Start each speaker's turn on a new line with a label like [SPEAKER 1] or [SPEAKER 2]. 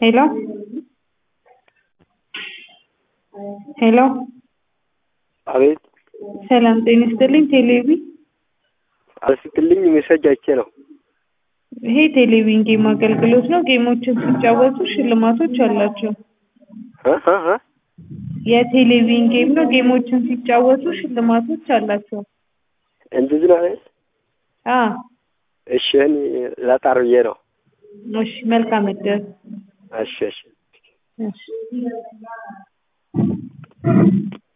[SPEAKER 1] ሄሎ ሄሎ
[SPEAKER 2] አቤት
[SPEAKER 1] ሰላም ጤና ይስጥልኝ ቴሌቪ
[SPEAKER 2] አልስትልኝ ሜሴጅ አይቼ ነው።
[SPEAKER 1] ይሄ ቴሌቪዥን ጌም አገልግሎት ነው። ጌሞችን ሲጫወቱ ሽልማቶች አላቸው።
[SPEAKER 2] እ እ እ
[SPEAKER 1] የቴሌቪዥን ጌም ነው። ጌሞችን ሲጫወቱ ሽልማቶች አላቸው።
[SPEAKER 2] እንደዚህ ነው አይደል?
[SPEAKER 1] አ
[SPEAKER 2] እሺ እኔ ላጣር ብዬ ነው።
[SPEAKER 1] እሺ መልካም እድል።
[SPEAKER 2] እሺ እሺ
[SPEAKER 1] እሺ